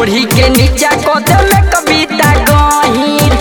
ढोढ़ी के नीचा कदम में कविता गहीर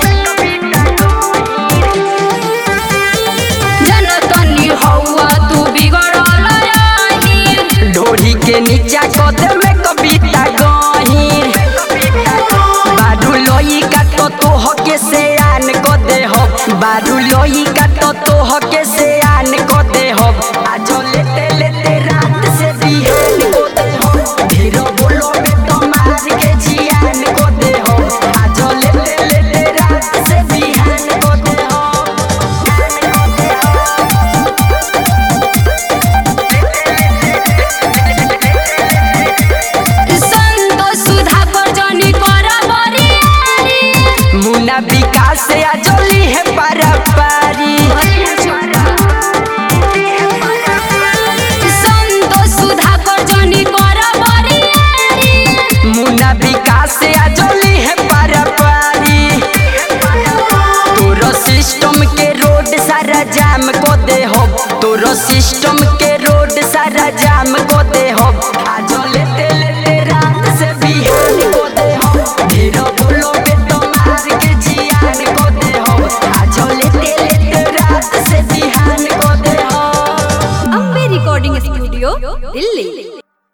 जनतनी हौवा तू बिगड़ल रही ढोढ़ी के नीचा कदम में कविता गहीर बारू लोई का तो तोह के से आन को दे हो बारू लोई का तो तोह के से आन को दे हो आज लेते लेते रात से बिहान को दे हो धीरो बोलो में तो मार के जियान को दे हो आज लेते लेते रात से बिहान को दे हो संतोष सुधा पर जनी कर बरियारी मुन्ना विकास से आजोली है पारी संतोष सुधा पर जनी कर बरियारी मुन्ना विकास से आजोली है पारी तोरो सिस्टम के रोड सारा जाम को दे हो तोरो सिस्टम